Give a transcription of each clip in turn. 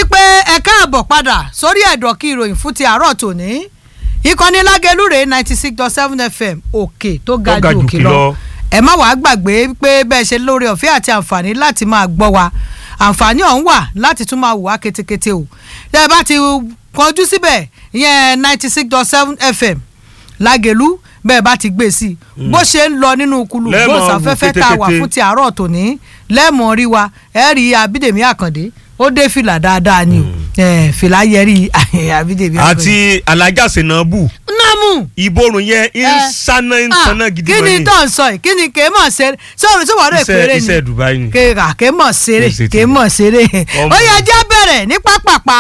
pé ẹ káàbọ̀ padà sórí ẹ̀dọ̀ kí ìròyìn fún ti àárọ̀ tòní ìkànnì lágẹlúrè ninety six dot seven fm òkè tó ga ju òkè lọ ẹ má wàá gbàgbé pé bẹ́ẹ̀ ṣe lórí ọ̀fẹ́ àti àǹfààní láti máa gbọ́ wa àǹfààní ọ̀hún wà láti tún máa wò wá ketekete o tẹ́ ẹ bá ti kọjú síbẹ̀ ìyẹn ninety six dot seven fm lágẹ̀lú bẹ́ẹ̀ bá ti gbé sí i bó ṣe ń lọ nínú kulu Lẹ́ẹ̀mọ̀ gbòòsàfẹ́fẹ́ tá a wà ketekete. fún ti àárọ̀ tòní lẹ́ẹ̀mọ̀ rí wa ẹ̀ rí abídèmí àkàndé ó dé fìlà dáadáa ni o ẹ̀, fìlà yẹrí abídèmí àkàndé. àti alájà sinabu námù ìborùn yẹn ń Eh, sáná ń ah, sáná gidi kí gan ni ni tó ń sọ yìí kí ni kèé mọ̀ ṣeré sọ̀rọ̀ sọ̀rọ̀ rẹ̀ iṣẹ́ péré ni iṣẹ́ Dubai ni. kéka kèé mọ̀ ṣeré Kèé ṣe kèé ti- mọ̀ ṣeré Ọmọ. ó yẹ jẹ́ bẹ̀rẹ̀ ní pápápá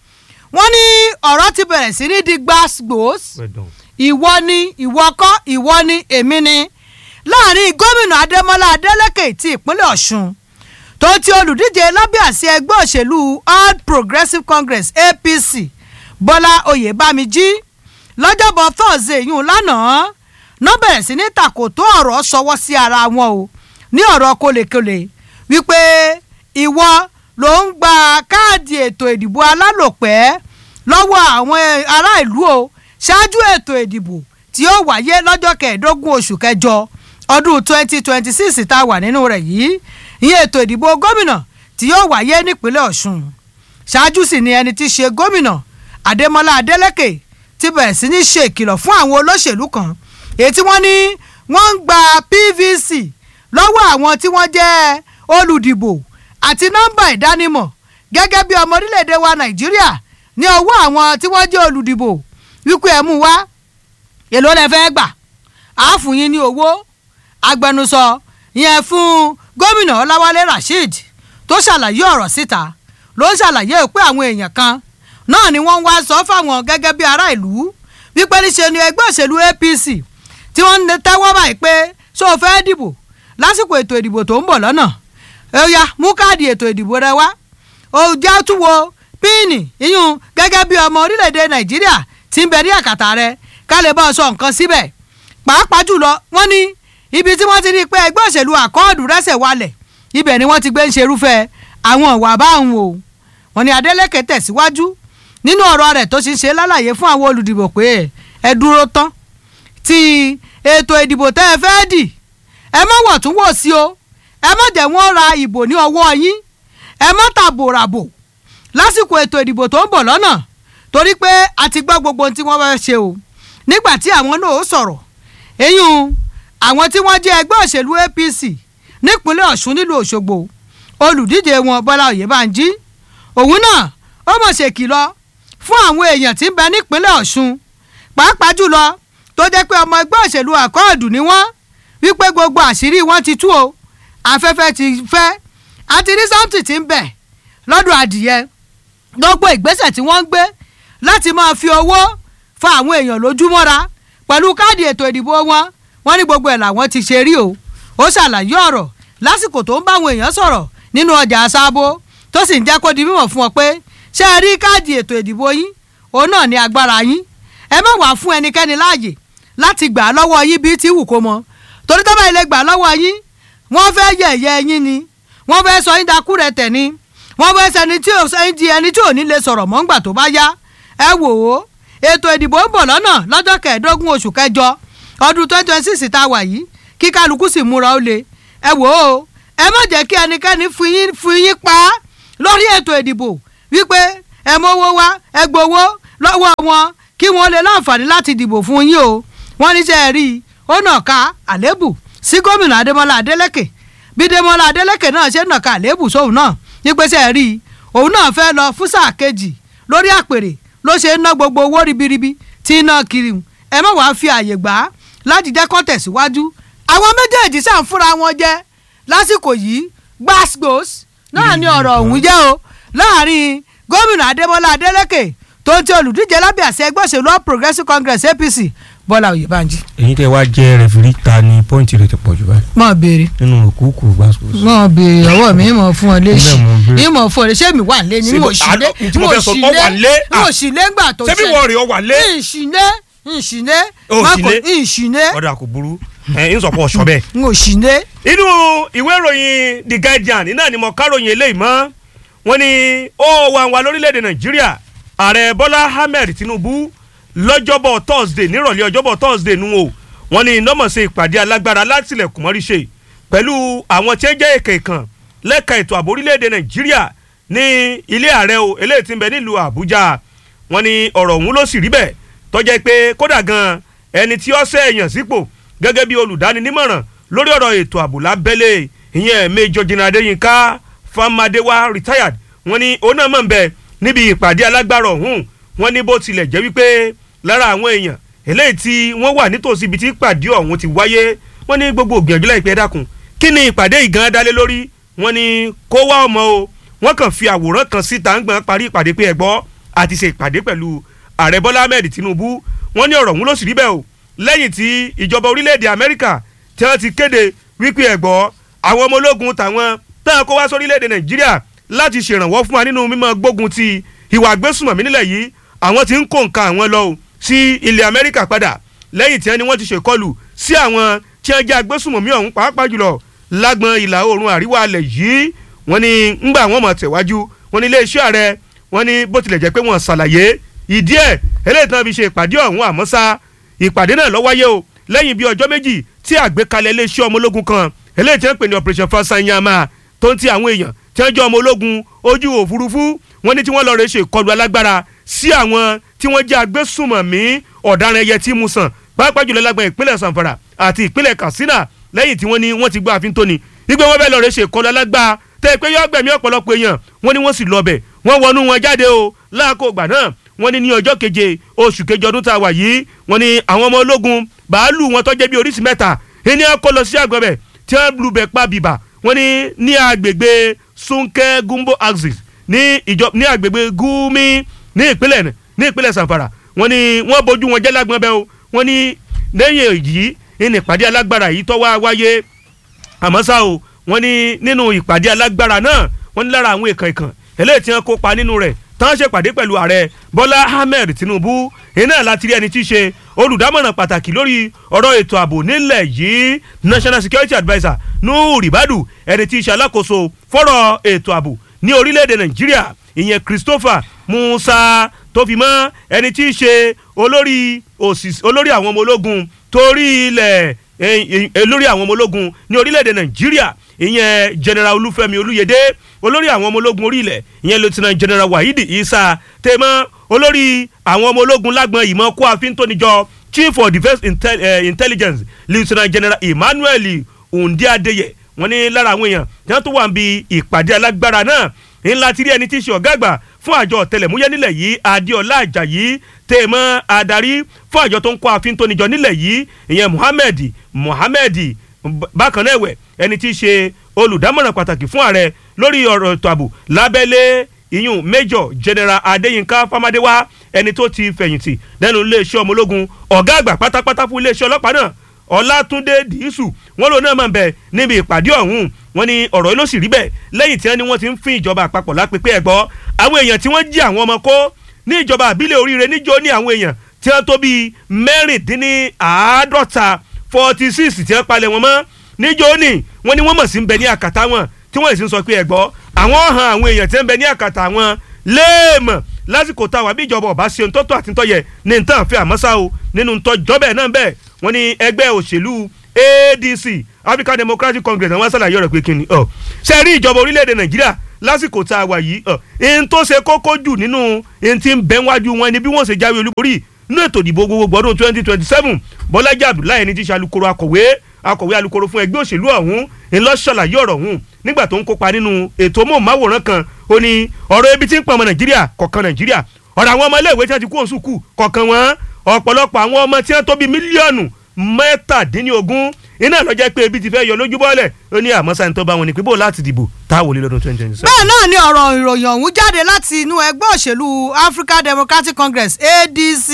wọ́n ní ọ̀rọ̀ ti bẹ̀rẹ̀ sí ní di gbàgbós Pẹ̀dọ̀n. ìwọ ni ìwọ kọ́ ìwọ ni èmi ni láàrin gómìnà adémọlá adélèké ti ìpínlẹ̀ ọ̀ṣun tó ti olùdíje lábẹ́ àsí ẹgbẹ́ òṣèlú all progressives congress apc bọ́lá oyèbámijí lọ́jọ́bọ̀ thursday yún lánàá ná bẹ̀rẹ̀ sí ní tàkòtò ọ̀rọ̀ sọwọ́ sí ara wọn o ní ọ̀rọ̀ kólekóle wípé ìwọ ló ń gba káàdì ètò ìdìbò alálòpẹ́ lọ́wọ́ àwọn ará ìlú o ṣáájú ètò ìdìbò tí ó wáyé lọ́jọ́ kẹẹ̀ẹ́dógún oṣù kẹjọ ọdún twenty twenty six tá a wà nínú rẹ̀ yìí ìyẹn ètò ìdìbò gómìnà tí yóò wáyé nípínlẹ̀ ọ̀ṣun ṣáájú sì ni ẹni tí í ṣe gómìnà adémọlá adélèké ti bẹ̀rẹ̀ sí ní ṣe ìkìlọ̀ fún àwọn olóṣèlú kan èyí tí wọ́n ní wọ́n ń gba pvc lọ́wọ́ àwọn tí wọ́n jẹ́ olùdìbò àti nọ́mbà ìdánimọ̀ gẹ́gẹ́ bí ọmọ orílẹ̀-èdè wa nàìjíríà ní ọwọ́ àwọn tí wọ́n jẹ́ olùdìbò wípé ẹ̀ mú wá èló lẹ fẹ́ gbà á fún yín ní owó agbẹnusọ yẹn fún gómìnà ọláwálé rasheed tó ṣàlàyé ọ̀rọ̀ síta ló ń ṣàlàyé pé àwọn èèyàn kan náà ni wọ́n ń wá sọ fáwọn gẹ́gẹ́ bí ará ìlú wípé níṣe ni ẹgbẹ́ òṣèlú apc tí wọ́n ń tẹ́wọ́ báyìí pé ṣó o fẹ́ dìbò lásìkò ètò ìdìbò tó ń bọ̀ lọ́nà ó yá mú káàdì ètò ìdìbò rẹ wá ó já túwo píìnì iyún gẹ́gẹ́ bí ọmọ orílẹ̀-èdè nàìjíríà tí ń bẹ ní àkàtà rẹ ká lè bá ọ sọ nǹkan síbẹ̀ pàápàá jùlọ wọ́n ní ibi tí wọ́n ti rí i pé ẹgbẹ́ òṣèlú àkọọ́dù rẹ́sẹ̀ walẹ̀ ibẹ̀ ni wọ́n ti gbé ń ṣerúfẹ́ àwọn ìwà báwọn o wọ́n ní adeleke tẹ̀síwájú nínú ọ̀rọ̀ rẹ̀ tó ṣe ń ṣe lálàyé fún àwọn olùdìbò pé ẹ dúró tán ti ètò ìdìbò tẹ́ ẹ fẹ́ dì ẹ má wọ̀ tún wò sí o ẹ má jẹ́ wọ́n ra ìbò ní ọwọ́ yín ẹ má tàbò ràbò lásìkò ètò ìdìbò tó ń bọ̀ lọ́nà torí pé a ti gbọ́ gbogbo ohun tí wọ́n fẹ́ ṣe o nígbà tí àwọn náà ó sọ̀rọ̀ eyín àwọn tí wọ́n jẹ́ ẹgbẹ́ òṣèlú apc nípínlẹ̀ ọ̀ṣun nílùú òṣogbo olùdíje wọn bọ́lá oyèbánjí òun náà ó mọ̀ ṣèkìlọ̀ fún àwọn èèyàn tí ń bẹ nípínlẹ̀ ọ̀ṣun pàápàá jùlọ tó jẹ́ pé ọmọ ẹgbẹ́ òṣèlú àkọọ́dù ni wọ́n wípé gbogbo àṣírí wọn ti tú o afẹ́fẹ́ ti fẹ́ àti rí sáùntì tí ń bẹ̀ lọ́dọ̀ adìyẹ gbogbo ìgbésẹ̀ tí wọ́n ń gbé láti máa fi owó fa àwọn èèyàn lójúmọ́ra pẹ̀lú káàdì ètò ìdìbò wọn wọ́n ní gbogbo ẹ̀ làwọn ti ṣe rí o ó ṣàlàyé ọ̀rọ̀ lásìkò tó ń bá àwọn èèyàn sọ̀rọ̀ nínú ọjà àṣàbò tó sì ń jẹ́ kó di mímọ̀ fún ọ pé ṣé ẹ rí káàdì ètò ìdìbò yín òun náà ní agbára yín ẹ má wàá fún ẹnikẹ́ni láàyè láti gbà á lọ́wọ́ yín bíi tí wù kó mọ torí tó bá ilé gbà á lọ́wọ́ yín wọ́n fẹ́ yẹ̀yẹ́ yín ni wọ́n fẹ́ sọ yín dakú rẹ̀ tẹ̀ ni wọ́n fẹ́ sẹni tí ò sẹ́yìn di ẹni tí ò ní lè sọ̀rọ̀ mọ́ ńgbà tó bá yá ẹ wò ó ètò ìdìbò ń bọ̀ lọ́nà lọ́jọ́ kẹẹ̀ẹ́dógún oṣù kẹjọ ọdún twenty twenty six tá a wà yìí kí kálukú sì múra ó le ẹ wò ó ẹ má jẹ́ kí ẹnikẹ́ni fún yín fún yín pa á lórí ètò ìdìbò wípé ẹ mówó wá ẹ gbowó lọ́wọ́ wọn kí wọ́n lè láǹfààní láti dìbò fún yín o wọ́n níṣẹ́ rí i ó nà ká àlébù sí gómìnà adémọlá adélèké bí démọlá adélèké náà ṣe nà ká àlébù sóhun náà nípasẹ̀ rí i òun náà fẹ́ lọ fún sáà kejì lórí àpèrè ló ṣe ń ná gbogbo owó ribiribi tí ń ná kiri ẹ má wàá fi àyè gbà á láti jẹ́ kó tẹ̀síwájú àwọn méjèèjì sàn fúnra wọn jẹ́ lásìkò yìí gbàsgbòs náà ni ọ̀rọ̀ ọ̀hún jẹ́ o láàrin gómìnà adémọlá adélèké tó ń ti olùdíje lábẹ́ àṣẹ ẹgbẹ́ òṣèlú all progressives congress apc bọ́lá oyèbánjí. èyí tẹ wá jẹ rẹfìrí ta ni pọ́ǹtì rẹ ti pọ̀ jù báyìí mọ̀ béèrè nínú òkúùkù gbàsgbòs. mọ̀ béèrè ọwọ́ mi mọ̀ fún ọ léṣi Bẹ́ẹ̀ mo béèrè. ìmọ̀ fún ọ léṣe mi wà lé ní Ṣé mo mo- sì lé àlọ́, tí mo fẹ́ sọ, sì ọ wà lé? mo sì lé ńgbà tó ṣé bí wọ́n rí ọ wà lé. ìṣìlé ìṣìlé O ò sí lé? ìṣìlé ọ̀dà kò burú ẹ̀ ń sọ̀pọ̀ ọ̀ṣọ́ bẹ́ẹ̀. n ò ṣìlé inú ìwé ìròyìn the guardian náà ni mo káròyìn eléyìí mọ́ wọ́n ní ó wà wà lórílẹ̀‐èdè nàìjíríà ààrẹ bọ́lá ahmed tinubu lọ́jọ́bọ̀ thursday nírọ̀lẹ́ ọjọ́bọ̀ thursday nu o wọ́n ní nọ́mọ̀sẹ̀ ìpàdé alágbára látìlẹ̀kùn mọ́rí ṣe pẹ̀lú àwọn tí ń jẹ́ èkè kan lẹ́ka ètò ààbò orílẹ̀‐èdè nàìjíríà ní ilé ààrẹ o eléyìí tí ń bẹ nílùú àbújá wọ́n ní ọ̀rọ̀ ọ̀hún ló sì rí bẹ́ẹ̀ tọ́jẹ́ pé kódà gan ẹni tí ó ṣe èèyàn sípò gẹ́gẹ́ bí olùdáninímọ̀ràn lórí ọ̀rọ̀ ètò ààbò lábẹ́lé ìyẹn Major General Adéyínká Famadewa retired wọ́n ní òun náà mọ̀ ń bẹ níbi ìpàdé alágbára ọ̀hún wọ́n ní bó tilẹ̀ jẹ́ wípé lára àwọn èèyàn eléyìí tí wọ́n wà nítòsí ibi tí ìpàdé ọ̀hún ti wáyé wọ́n ní gbogbo ògbìyànjú láìpẹ́ dákun kí ni ìpàdé ìgan dálé lórí wọ́n ní kó wá ọmọ o wọ́n kàn fi àwòrán kan síta ń gbọ́n parí ìpàdé pé ẹ̀gbọ́ àti ṣe ìpàdé pẹ̀lú ààrẹ Bọ́lá Ahmed Tinubu wọ́n ní ọ̀rọ̀ ọ̀hún ló sì rí bẹ́ẹ̀ o lẹ́yìn tí ìjọba orílẹ̀-èdè Amẹ́ríkà tí wọ́n ti kéde wípé ẹ̀gbọ́ àwọn ọmọ ológun tàwọn táwọn kó wá sórílẹ̀-èdè Nàìjíríà láti ṣèrànwọ́ fún wa nínú mímọ́ gbógun ti ìwà àgbésùmọ̀mí nílẹ̀ yìí àwọn tí ń kó nǹkan àwọn lọ o sí ilẹ̀ Amẹ́ríkà padà lẹ́yìn tí wọ́n ní wọ́n ti ṣèkọlù sí àwọn tí wọ́n jẹ́ agbésùmọ̀mí ọ̀hún pàápàá jùlọ lágbọn ìlà oòrùn àríwá alẹ̀ yìí wọ́n ní ńgbà wọ́n mọ̀ tẹ̀wájú wọ́n ní iléeṣẹ́ ààrẹ wọ́n ní bó tilẹ̀ jẹ́ pé wọ́n ṣàlàyé ìdí ẹ̀ eléyìí tí wọ́n fi ṣe ìpàdé ọ̀hún àmọ́ ṣá ìpàdé náà ló wáyé o lẹ́yìn bíi ọjọ́ méjì tí àgbékalẹ̀ iléeṣẹ́ ọmọ ológun kan eléyìí tí wọ́n pè ní operation fasanyama tó ń ti àwọn èèyàn tí wọ́n jẹ́ ọmọ ológun ojú òfurufú wọ́n ní tí wọ́n lọ rẹ̀ ṣe ìkọlù alágbára sí àwọn tí wọ́n jẹ́ agbésùmọ̀mí ọ̀daràn ẹyẹ tí mu sàn pàápàá jùlọ lágbọn ìpínlẹ̀ sanfara àti ìpínlẹ̀ katsina lẹ́yìn tí wọ́n ní wọ́n ti gbọ́ àfin tóni wípé wọ́n bẹ́ẹ̀ lọ rẹ̀ ṣe ìkọlù alágbá tẹ́ pé yọ gbẹ̀mí ọ̀pọ̀lọpọ̀ èèyàn wọ́n ní wọ́n sì lọ bẹ̀ wọ́n wọnú wọn jáde o láàkó ìgbà náà wọ́n ní ní ọjọ́ keje oṣù keje ọdún tá a wà yìí wọ́n ní àwọn ọmọ ológun bàálù wọn tó jẹ́ bí oríṣi mẹ́ta ẹni á kó lọ sí àgbẹ̀bẹ̀ tí wọ́n lu bẹ̀ pa bìbà wọ́n ní ní agbègbè sunke gumbo axis ní ìjọ ní agbègbè gumi ní ìpínlẹ̀ ní ìpínlẹ̀ sanfara wọ́n ní wọ́n bójú wọn jẹ́ lágbọ́n bẹ́ẹ̀ o wọ́n ní lẹ́yìn èyí ní ìpàdé alágbára yìí tó wá wáyé àmọ́ ṣá o wọ́n ní nínú ìpàdé alágbára náà wọ́n ní lára àwọn èèkàn ìkàn eléyìí tí wọ́n kópa nínú rẹ̀ tán ṣèpàdé pẹ̀lú ààrẹ bọ́lá ahmed tinubu iná láti rí ẹni tí í ṣe olùdámọ̀ràn pàtàkì lórí ọ̀rọ̀ ètò ààbò nílẹ̀ yìí national security adviser nuhu ribadu ẹni tí í ṣe alákòóso fọ́rọ̀ ètò ààbò ní orílẹ̀-èdè nàìjíríà ìyẹn christopher musa tó fi mọ́ ẹni tí í ṣe olórí olórí àwọn ọmọ ológun torí ilẹ̀ olórí àwọn ọmọ ológun ní orílẹ̀-èdè nàìjíríà ìyẹn general olúfẹ́mi olúyẹdẹ olórí àwọn ọmọ ológun orí ilẹ̀ ìyẹn lieutenant general wahidi isa tèmọ́ olórí àwọn ọmọ ológun lágbọn ìmọ̀ kó àfin tó níjọ chief of defence intel, uh, intelligence lieutenant general emmanuel ondi adeye wọ́n ní lára àwọn èèyàn tí wọ́n tó wà ń bi ìpàdé alágbára náà ńlá ti rí ẹni tí í ṣe ọ̀gá àgbà fún àjọ ọ̀tẹlẹ̀múyẹ́ nílẹ̀ yìí adéọlá ajayi tèmọ́ adarí fún àjọ tó ń kó àfin tó níjọ nílẹ̀ yìí ìyẹn muhammed muhammed bákan náà ẹ̀wẹ̀ ẹni tí í ṣe olùdámọ̀ràn pàtàkì fún ààrẹ lórí ọ̀rọ̀ ètò ààbò lábẹ́lé ìyún major general adéyínká fámádéwá ẹni tó ti fẹ̀yìntì lẹ́nu iléeṣẹ́ ọmọ ológun ọ̀gá àgbà pátápátá fún iléeṣẹ́ ọlọ́pàá náà ọlátúndé dìísù wọn lòun náà máa ń bẹ níbi ìpàdé ọ̀hún wọn ni ọ̀rọ̀ ló sì rí bẹ́ẹ̀ lẹ́yìn tí wọ́n ní wọ́n ti ń fín ìjọba àpapọ̀ lápẹ́pẹ́ ẹ̀gbọ́ àwọn èèyàn tí wọ́n jí àwọn ọmọ kó ní ìjọba àbílẹ̀ oríire níjó ní àwọn èèyàn tí wọ́n tó bíi mẹ́rìndínláàádọ́ta forty six tí wọ́n palẹ̀ wọn mọ́ níjó ní wọ́n ní wọ́n mọ̀ sí ń bẹ ní àkàtà wọn tí wọ́n sì ń sọ pé ẹ̀gbọ́ àwọn hàn àwọn èèyàn tí ń bẹ ní àkàtà wọn léèmọ̀ lásìkò táwa bí ìjọba ọba ṣe ntọ́tọ́ àti ntọ́yẹ ní ntàn fẹ́ àmọ́sá o nínú ntọ́jọ́bẹ̀ náà bẹ́ẹ̀ wọ́n ní ẹgbẹ́ òṣèlú adc african democratic congress àwọn sàlàyé ọ̀rọ̀ pé kíni ọ̀ ṣe rí ìjọba orílẹ̀-èdè nàìjíríà lásìkò tá a wà yìí ọ̀ ẹni tó ṣe kókó jù nínú ẹni tí ń bẹ́ wájú wọn ni bí wọ́n ṣe jáwé olúborí nínú ètò ìdìbò gbogbo ọdún twenty twenty seven bọ́lájí abdullahi ẹni tí ṣe alukoro akọ̀wé akọ̀wé alukoro fún ẹgbẹ́ òṣèlú ọ̀hún ńlọ ṣàlàyé ọ̀rọ̀ ọ̀hún nígbà tó ń kópa nínú ètò móhùnmáwòrán kan ó ní ọ̀rọ̀ ebi tí ń pọ̀ ọmọ nàìjíríà kọ̀ọ̀kan nàìjíríà ọ̀rọ̀ àwọn ọmọ iléèwé tí wọ́n ti kú òun sùkú kọ̀ọ̀kan wọn ọ̀pọ̀lọpọ̀ àwọn ọmọ tí wọ́n tó bí mílíọ̀nù mẹ́tàdínlógún iná lọ́jọ́ pé ebi ti fẹ́ yọ lójú bọ́ọ̀lẹ̀ ó ní àmọ́ sáyẹn tó bá wọn ní pé bó láti dìbò táwọn olè lọ́dún twenty twenty seven. bẹ́ẹ̀ náà ni ọ̀rọ̀ ìròyìn ọ̀hún jáde láti inú ẹgbẹ́ òṣèlú African Democratic Congress ADC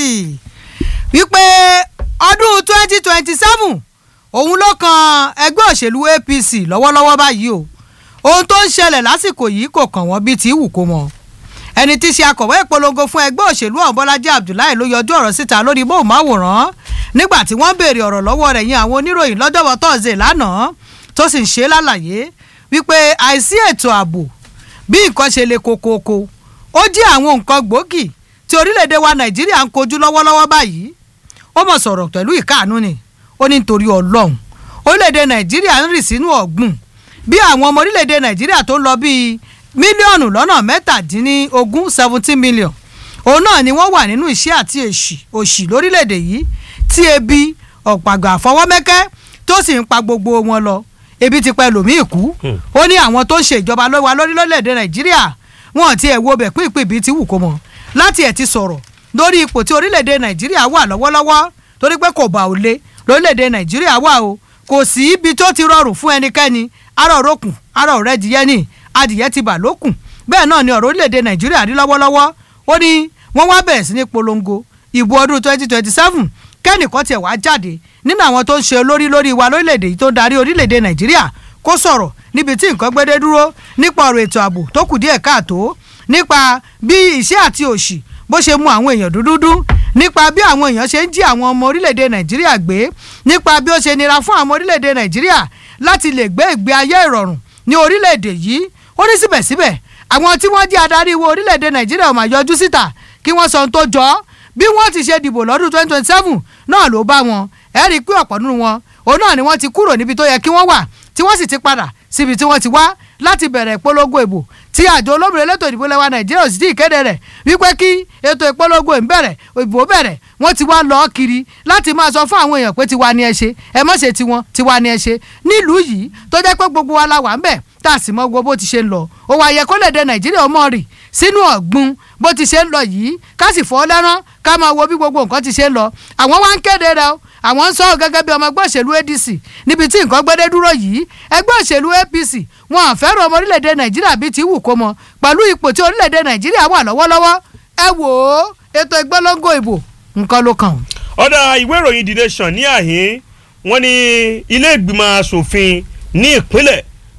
wípé ọdún twenty twenty seven òun ló kan ẹgbẹ́ òṣèlú APC lọ́wọ́lọ́wọ́ báyìí o ohun tó ń ṣẹlẹ̀ lásìkò yìí kò kàn wọ́n bíi ti wù kó mọ́ ẹni tí í ṣe akọ̀wé ìpolongo fún ẹgbẹ́ òṣèlú ọ̀hún Bọ́lájí Abdullahi ló yọjú ọ̀rọ̀ síta lórí móhùnmáwòrán nígbà tí wọ́n béèrè ọ̀rọ̀ lọ́wọ́ rẹ̀ yín àwọn oníròyìn lọ́jọ́bọ̀ tọ́sídẹ̀ẹ́ lánàá tó sì ń ṣe lálàyé wípé àìsí ètò ààbò bí nǹkan ṣe le kokoko ó jẹ́ àwọn nǹkan gbòógì tí orílẹ̀-èdè wa nàìjíríà ń kojú lọ́wọ́lọ́wọ́ báyìí ó mọ̀ sọ̀rọ̀ pẹ̀lú ìkáàánú ni ó ní nítorí ọlọ́run orílẹ̀-èdè nàìjíríà ń rì sínú ọ̀gbun bí àwọn ọmọ orílẹ̀-èdè nàìjíríà tó ń lọ bíi mílíọ̀nù lọ́nà mẹ́tàdínlógún seventeen million òun náà ni wọ́n wà nínú iṣẹ́ àti èṣì òṣì lórílẹ̀‐èdè yìí tí ebi ọ̀pàgbà àfọwọ́mẹ́kẹ́ tó sì ń pa gbogbo wọn lọ ebi ti pẹ́ lòmíì kú ó ní àwọn tó ń ṣe ìjọba lọ́wọ́ lórílẹ̀‐èdè nàìjíríà wọn ti ẹ̀ wo bẹ̀ pínpín bíi ti wù kó mọ̀ láti ẹ̀ ti sọ̀rọ̀ lórí ipò tí orílẹ̀‐èdè nàìjíríà wà lọ́wọ́lọ́wọ́ torí pé kò bá ò le lórílẹ̀‐èdè nàìjíríà wà o kò sí ibi tó ti rọrùn fún ẹnikẹ́ni ara òrókùn ara òrẹ́dìyẹ ní adìyẹ ti bà lókùn bẹ́ẹ̀ náà ni ọ̀rọ̀ orílẹ̀‐èdè nàìjíríà rí lọ́wọ́lọ́wọ́ ó ní wọ́n wá bẹ̀rẹ̀ sí ní polongo ìbò ọdún twenty twenty seven kẹ́nìkan tiẹ̀ wá jáde nínú àwọn tó ń ṣe olórí lórí wa lórílẹ̀‐èdè yìí tó ń darí orílẹ̀‐èdè nàìjíríà kó sọ̀rọ̀ níbi tí nǹkan gbédé dúró nípa ọ̀rọ̀ ètò ààbò tó kù díẹ̀ káàtó nípa bí ìṣẹ́ àti òṣì bó ṣe mú àwọn èèyàn dúdúdú nípa bí àwọn èèyàn ṣe ń jí àwọn ọmọ orílẹ̀‐èdè nàìjíríà gbé nípa bí ó ṣe nira fún àwọn orílẹ̀‐èdè nàìjíríà láti lè gbé ìgbé ayé ìrọ̀rùn ní orílẹ̀‐èdè yìí ó ní síbẹ̀síbẹ̀ àwọn tí wọ́n jẹ́ adarí wo orílẹ̀‐èdè nàìjíríà ò máa yọjú síta kí wọ́n sọ ohun tó jọ ọ́ bí wọ́n ti ṣe dìbò lọ́dún twenty twenty seven náà ló bá wọn ẹ rí i pé ọ̀pọ̀ nínú wọn òun náà ni wọ́n ti kúrò níbi tó yẹ kí wọ́n wà tí wọ́n sì ti padà síbi tí wọ́n ti wá láti bẹ̀rẹ̀ ìpolongo ìbò tí àjọ olómìnira elétò ìdìbò lẹ́wà nàìjíríà ò sì tí ì kéde rẹ̀ wípé kí ètò ìpolongo ìbẹ̀rẹ̀ ìbò bẹ̀rẹ̀ wọ́n ti wá lọ kiri láti máa sọ fún àwọn èèyàn pé tiwa ni ẹ ṣe ẹ má ṣe tiwọn tiwa ni ẹ ṣe nílùú yìí tó jẹ́ pé gbogbo wa la wà ń bẹ̀ tá a sì mọ gbogbo bó ti ṣe ń lọ ó wá yẹ kó lè dé nàìjíríà ọmọ rì sínú ọ̀gbun bó ti ṣe ń lọ yìí ká sì fọ́ lẹ́rán ká máa wo bí gbogbo nǹkan ti ṣe ń lọ àwọn wá ń kéde rẹ o àwọn ń sọ gẹ́gẹ́ bí ọmọ ẹgbẹ́ òṣèlú adc níbi tí nǹkan gbẹ́dẹ́ dúró yìí ẹgbẹ́ òṣèlú apc wọn à fẹ́ràn ọmọ orílẹ̀-èdè nàìjíríà bíi ti wù kó mọ pẹ̀lú ipò tí orílẹ̀-èdè nàìjíríà wà lọ́wọ́lọ́wọ́ ẹ wò ó ètò ìgbọ́lọ́ngọ ìbò nǹkan ló kàn. ọ̀dà ìwé ìròyìn the nation ní àhín wọ́n ní ilé ìgbìmọ̀ asòfin ní ìpínlẹ̀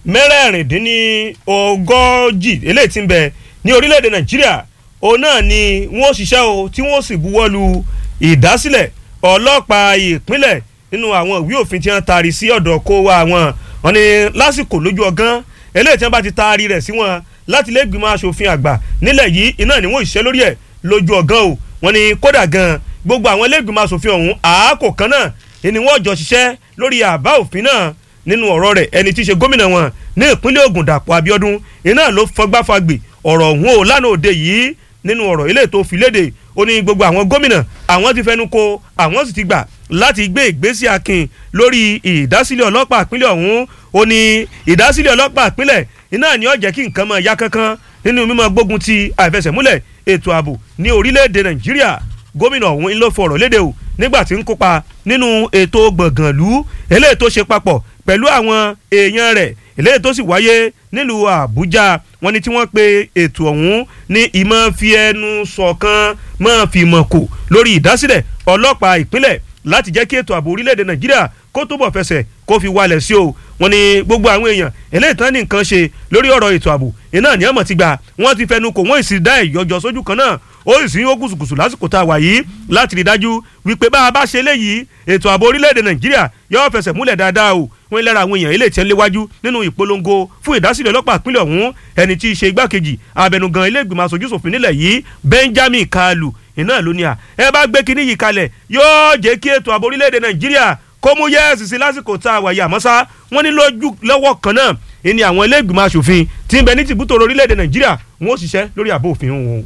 mẹ́rẹ̀ẹ̀rìndínlógójì eléyìí tí ń bẹ ní orílẹ̀-èdè nàìjíríà òun náà ni wọ́n ṣiṣẹ́ o tí wọ́n sì buwọ́ lu ìdásílẹ̀ ọlọ́pàá ìpínlẹ̀ nínú àwọn ìwé òfin tí wọ́n taari sí ọ̀dọ̀ kó wa wọn wọn ni lásìkò lójú ọgán eléyìí tí wọ́n bá ti taari rẹ̀ sí wọn láti ilé ìgbìmọ̀ asòfin àgbà nílẹ̀ yìí iná ni wọ́n ṣiṣẹ́ lórí ẹ̀ lójú ọgán o wọn ni kódà gan gbogbo àwọn ilé ìgbìmọ̀ asòfin ọ̀hún àákò kan náà ni wọ́n jọ ṣiṣẹ́ lórí àbá òfin náà nínú ọ̀rọ̀ rẹ̀ ẹni tí í ṣe gómìnà wọn ní ìpínlẹ̀ Ògùn Dàpọ̀ Abíọ́dún iná ló fọgbáfagbè ọ̀rọ̀ ọ̀hún o lánàá òde yìí nínú ọ̀rọ̀ ilé tó fi léde ó ní gbogbo àwọn gómìnà àwọn ti fẹnu ko àwọn sì ti gbà láti gbé ìgbésí akin lórí ìdásílẹ̀ ọlọ́pàá ìpínlẹ̀ ọ̀hún ó ní ìdásílẹ̀ ọlọ́pàá ìpínlẹ̀ iná ni ó jẹ́ kí nǹkan máa yá kankan nínú mímọ́ gbógun ti àìfẹsẹ̀múlẹ̀ ètò ààbò ní orílẹ̀-èdè Nàìjíríà gómìnà ọ̀hún ló fọ̀rọ̀ léde o nígbà tí ń kópa nínú ètò gbọ̀ngànlú eléyìí tó ṣe papọ̀ pẹ̀lú àwọn èèyàn rẹ̀ eléyìí tó sì wáyé nílùú Àbújá wọ́n ní tí wọ́n pe ètò ọ̀hún ní ìmọ̀ fi ẹnu ṣọ̀kan mọ́ fi mọ̀ kò lórí ìdásílẹ̀ ọlọ́pàá ìpínlẹ̀ láti jẹ́ kí ètò ààbò orílẹ̀-èdè Nàìjíríà kó túbọ̀ fẹsẹ̀ kó fi wálẹ̀ sí o wọ́n ní gbogbo àwọn èèyàn eléyìí tán ní nǹkan ṣe lórí ọ̀rọ̀ ètò ààbò iná ní ọmọ ti gbà wọ́n ti fẹnu kò wọ́n sì dá ìyọjọ sójú kan náà ó sì ń ó kùsùkùsù lásìkò tá a wà yìí láti rí dájú wípé bá a bá ṣe léyìí ètò ààbò orílẹ̀-èdè Nàìjíríà yóò fẹsẹ̀ múlẹ̀ dáadáa o wọ́n lára àwọn èèyàn ilé ìtẹ́ léwájú nínú ìpolongo fún ìdásílẹ̀ ọlọ́pàá ìpínlẹ̀ ọ̀hún ẹni tí í ṣe igbákejì abẹnugan ilé ìgbìmọ̀ aṣojú ṣòfin nílẹ̀ yìí Benjamin Kalu iná ló ní à ẹ bá gbé kinní yìí kalẹ̀ yóò jẹ́ kí ètò ààbò orílẹ̀-èdè Nàìjíríà kó mú yẹ́ẹ̀sì sí lásìkò tá a wà yìí àmọ́ sá wọ́n ní lójú lọ́wọ́ kan náà ìní àwọn ilé ìgbìmọ̀ aṣòfin tí ń bẹ ní tìbútò orílẹ̀-èdè Nàìjíríà wọ́n ó ṣiṣẹ́ lórí àbò òfin wọn.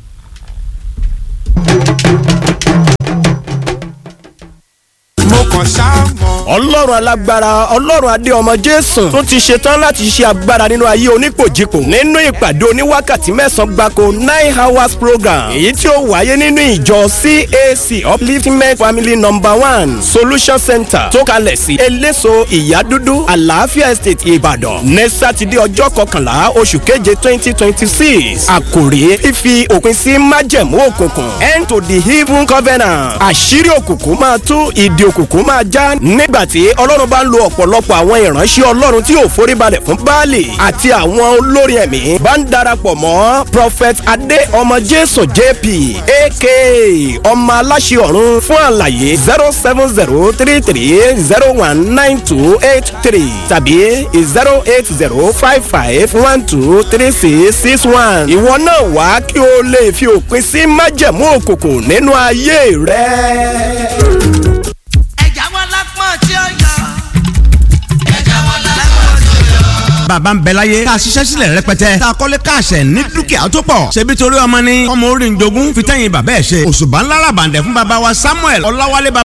mo kàn ṣáà mọ̀. ọlọ́run alágbára ọlọ́run adé ọmọ jésù tún ti ṣetán láti ṣe agbára nínú ayé onípòjìpò nínú ìpàdé oníwákàtí mẹ́sàn-án gbáko nine hours program èyí tí ó wáyé nínú ìjọ cac upliftment family number one solution center tó kalẹ̀ sí eléso ìyádúdú àlàáfíà estate ìbàdàn ní sátidé ọjọ́ kọkànlá oṣù keje twenty twenty six àkòrí fífi òpin sí májẹ̀mú òkùnkùn end to the evil covenant àṣírí òkùnkùn máa tú ìdí òkùnkùn máa já nígbà nígbà tí ọlọ́run bá ń lo ọ̀pọ̀lọpọ̀ àwọn ìránṣẹ́ ọlọ́run tí ò foríbalẹ̀ fún baálé àti àwọn olórin ẹ̀mí bá ń darapọ̀ mọ́ prophet adé ọmọ jésù jp aka ọmọ aláṣẹ ọ̀run fún àlàyé zero seven zero three three zero one nine two eight three tàbí zero eight zero five five one two three six six one ìwọ náà wá kí o lè fi òpin sí májẹ̀mú òkùnkùn nínú ayé rẹ. ẹ̀já wọn lápọ̀n tí ó yọ. ẹ̀já wọn lápọ̀n tí ó yọ. bàbá ń bẹ láyé tá a ṣiṣẹ́ sílẹ̀ rẹpẹtẹ tá a kọ́lé káàṣẹ̀ ní dúkìá tó pọ̀ ṣebí torí ọmọ ni ọmọ orí ń jogún fi tẹ́yìn bàbá ẹ̀ ṣe òṣùbà ńlá ràbàǹdẹ̀ fún bàbá wa samuel ọláwálé bàbá